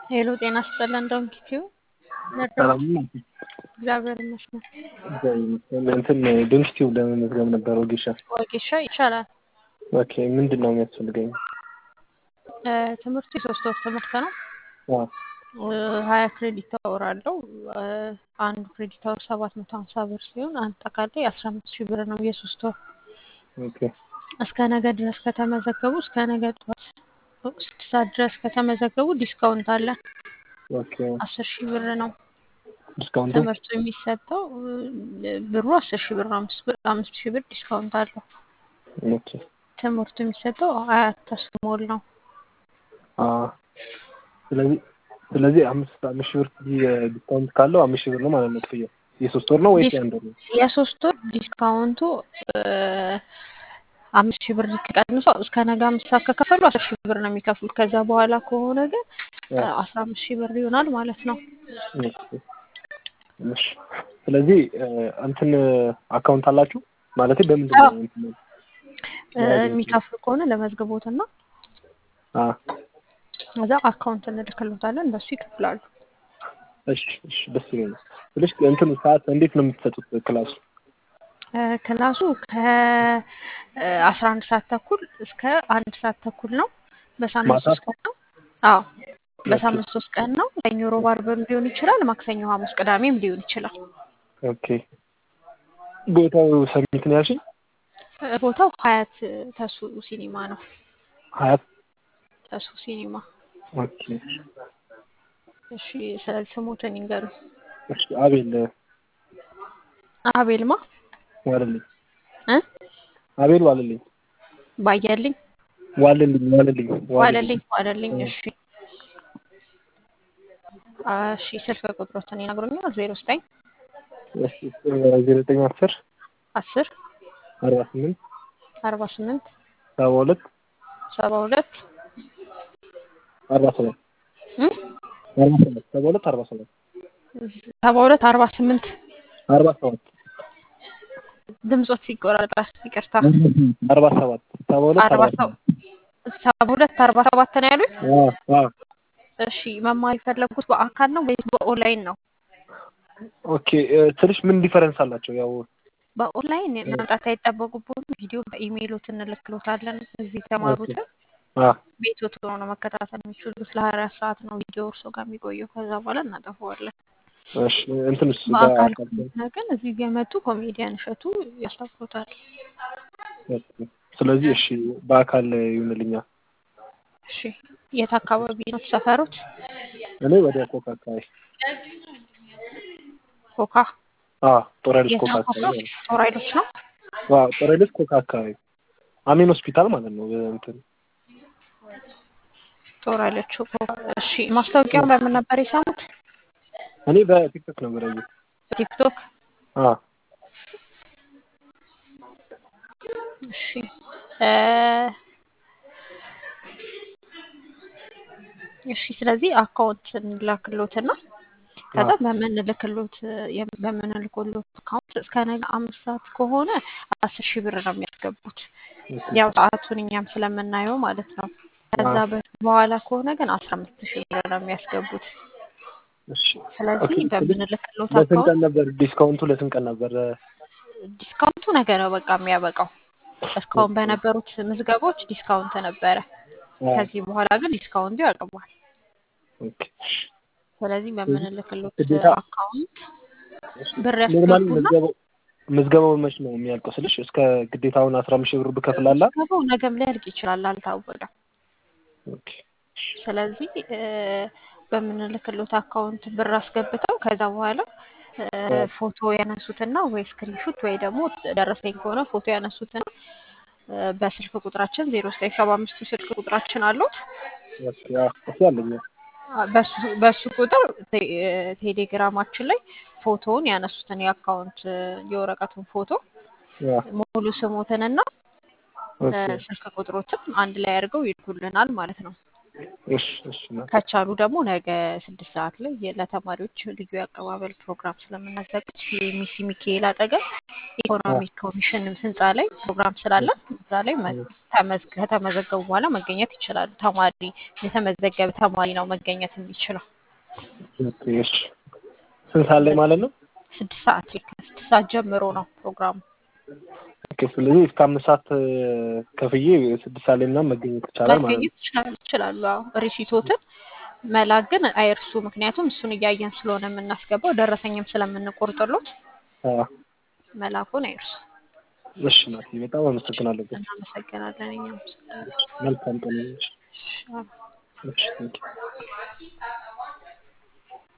ሄሎ ጤና ይስጥልን እንደምትችይው ሰላም ነው። እግዚአብሔር ይመስገን። እግዚአብሔር ይመስገን። እንትን ዶንኪቲው ለመመዝገብ ነበር ወጌሻ። ወጌሻ ይቻላል። ኦኬ ምንድን ነው የሚያስፈልገኝ? እ ትምህርቱ የሶስት ወር ትምህርት ነው። አዎ እ ሀያ ክሬዲት አወር አለው። እ አንዱ ክሬዲት አወር ሰባት መቶ ሀምሳ ብር ሲሆን አጠቃላይ አስራ አምስት ሺህ ብር ነው የሶስት ወር። ኦኬ እስከ ነገ ድረስ ከተመዘገቡ እስከ ነገ ጠዋት ስድስት ሰዓት ድረስ ከተመዘገቡ ዲስካውንት አለ። ኦኬ አስር ሺህ ብር ነው ዲስካውንቱ ትምህርቱ የሚሰጠው። እ ብሩ አስር ሺህ ብር ነው። አምስት ብር አምስት ሺህ ብር ዲስካውንት አለው። ኦኬ ትምህርቱ የሚሰጠው አያት ተስሞል ነው። አዎ ስለዚህ ስለዚህ አምስት አምስት ሺህ ብር ዲስካውንት ካለው አምስት ሺህ ብር ነው ማለት ነው ክፍያው። የሶስት ወር ነው ወይስ ዲስ- የአንድ ወር ነው? የሶስት ወር ዲስካውንቱ እ አምስት ሺህ ብር ቀንሶ እስከ ነገ አምስት ሰዓት ከከፈሉ አስር ሺህ ብር ነው የሚከፍሉት። ከዛ በኋላ ከሆነ ግን እ አስራ አምስት ሺህ ብር ይሆናል ማለት ነው። ኦኬ እሺ ስለዚህ እ እንትን አካውንት አላችሁ ማለቴ በምንድን ነው እንትን እ የሚከፍሉ ከሆነ ለመዝግቦትና አ ከዛ አካውንት እንልክሎታለን በሱ ይከፍላሉ። እሺ እሺ ደስ ይለኛል። ትንሽ እንትኑ ሰዓት እንዴት ነው የምትሰጡት ክላሱ? እ ክላሱ ከአስራ አንድ ሰዓት ተኩል እስከ አንድ ሰዓት ተኩል ነው። በሳምንት ማታ? ሶስት ቀን ነው። አዎ በሳምንት ሶስት ቀን ነው። ሰኞ፣ ሮብ፣ አርብም ሊሆን ይችላል። ማክሰኞ፣ ሐሙስ፣ ቅዳሜም ሊሆን ይችላል። ኦኬ ቦታው ሰሚት ነው ያልሽኝ? እ ቦታው ሀያት ተሱ ሲኒማ ነው። ሀያት ተሱ ሲኒማ። ኦኬ እሺ ስለዚህ ስሞትን ይንገሩ። እሺ አቤል አቤልማ ዋልልኝ እ አቤል ዋልልኝ ባያልኝ ዋልልኝ ዋልልኝ ዋለልኝ ዋለልኝ። እሺ እሺ ስልክ ቁጥሮትን ይነግሩኛል። ዜሮ ዘጠኝ እሺ ዜሮ ዘጠኝ አስር አስር አርባ ስምንት አርባ ስምንት ሰባ ሁለት ሰባ ሁለት አርባ ሰባት እ አርባ ሰባት ሰባ ሁለት አርባ ሰባት ሰባ ሁለት አርባ ስምንት አርባ ሰባት ድምጾት ሲቆራረጥ ይቅርታ። አርባ ሰባት ሰባ ሁለት አርባ አርባ ሰ- ሰባት ሰባ ሁለት አርባ ሰባት ነው ያሉኝ። አዎ አዎ እሺ መማር የፈለጉት በአካል ነው ወይስ በኦንላይን ነው? ኦኬ እ ትንሽ ምን ዲፈረንስ አላቸው? ያው በኦንላይን መምጣት አይጠበቁብዎትም። ቪዲዮ በኢሜይሎት እንልክሎታለን። እዚህ የተማሩትን አ ቤቶት ሆኖ ነው መከታተል የሚችሉት። ለሀያ አራት ሰዓት ነው ቪዲዮ እርሶ ጋር የሚቆየው። ከዛ በኋላ እናጠፋዋለን። እሺ እንትንስ በአካል በአካል ከሆነ ግን እዚህ የመጡ ኮሜዲያን እሸቱ ያስተምሩታል። ኦኬ። ስለዚህ እሺ በአካል ይሁንልኛል። እሺ የት አካባቢ ነው ሰፈሩት? እኔ ወደ ኮካ አካባቢ ኮካ አ ጦር ኃይሎች የት ኮካ ነው? ኮካ አካባቢ ነው። ጦር ኃይሎች ነው። አዎ ጦር ኃይሎች ኮካ አካባቢ አሜን ሆስፒታል ማለት ነው። እንትን ጦር ኃይሎች ኮካ። እሺ ማስታወቂያውን በምን ነበር የሰሙት? እኔ በቲክቶክ ነው የምረየው። በቲክቶክ። አ እሺ እ እሺ ስለዚህ አካውንት እንላክሎትና ከዛ በምንልክሎት የም- በምንልክሎት አካውንት እስከ ነገ አምስት ሰዓት ከሆነ አስር ሺህ ብር ነው የሚያስገቡት። ያው ሰዓቱን እኛም ስለምናየው ማለት ነው። ከዛ አዎ። በ- በኋላ ከሆነ ግን አስራ አምስት ሺህ ብር ነው የሚያስገቡት። እሺ ስለዚህ ኦኬ። በምንልክሎት ለስንት አካውንት ቀን ነበር ዲስካውንቱ? ለስንት ቀን ነበር? ዲስካውንቱ ነገ ነው በቃ የሚያበቃው። እስካሁን በነበሩት ምዝገቦች ዲስካውንት ነበረ። አ ከዚህ በኋላ ግን ዲስካውንቱ ያቀርባል። ኦኬ። ስለዚህ በምንልክሎት ግዴታ አካውንት ብር ኖርማሊ ያስገቡና ምዝገባው ምዝገባው መች ነው የሚያልቀው ስልሽ እስከ ግዴታውን አስራ አምስት ሺህ ብር ብከፍላላ? ምዝገባው ነገም ሊያልቅ ይችላል፣ አልታወቀም። ኦኬ። ስለዚህ እ በምንልክሎት አካውንት ብር አስገብተው ከዛ በኋላ እ ፎቶ ያነሱትና ወይ ስክሪንሹት ወይ ደግሞ ደረሰኝ ከሆነ ፎቶ ያነሱትና እ በስልክ ቁጥራችን ዜሮ ዘጠኝ ሰባ አምስት ስልክ ቁጥራችን አሉት። ኦኬ። አዎ እሱ አለኝ። በሱ በሱ ቁጥር ቴ- ቴሌግራማችን ላይ ፎቶውን ያነሱትን የአካውንት የወረቀቱን ፎቶ አ ሙሉ ስሞትንና እ ኦኬ። ስልክ ቁጥሮትን አንድ ላይ አድርገው ይልኩልናል ማለት ነው። እሺ እሺ እናቴ ከቻሉ ደግሞ ነገ ስድስት ሰዓት ላይ የ- ለተማሪዎች ልዩ የአቀባበል ፕሮግራም ስለምናዘጋጅ የሚሲ ሚካኤል አጠገብ ኢኮኖሚክ ኮሚሽን ህንፃ ላይ ፕሮግራም ስላለን እዛ ላይ መ- ተመዝ- ከተመዘገቡ በኋላ መገኘት ይችላሉ። ተማሪ የተመዘገበ ተማሪ ነው መገኘት የሚችለው። ኦኬ፣ እሺ ስንት ሰዓት ላይ ማለት ነው? ስድስት ሰዓት ላይ ከስድስት ሰዓት ጀምሮ ነው ፕሮግራሙ። ኦኬ፣ ስለዚህ እስከ አምስት ሰዓት እ፣ ከፍዬ ስድስት ሰዓት ላይ ምናምን መገኘት ይቻላል ማለት ነው። መገኘት ይችላል- ይችላሉ። አዎ ሪሲቶትን መላክ ግን አይርሱ። ምክንያቱም እሱን እያየን ስለሆነ የምናስገባው ደረሰኝም ስለምንቆርጥሎት አዎ፣ መላኩን አይርሱ። እሺ እናቴ በጣም አመሰግናለሁ። እናመሰግናለን። እኛም መልካም ቀን ይሁንልሽ። እሺ፣ አዎ። እሺ፣ ቴንኪው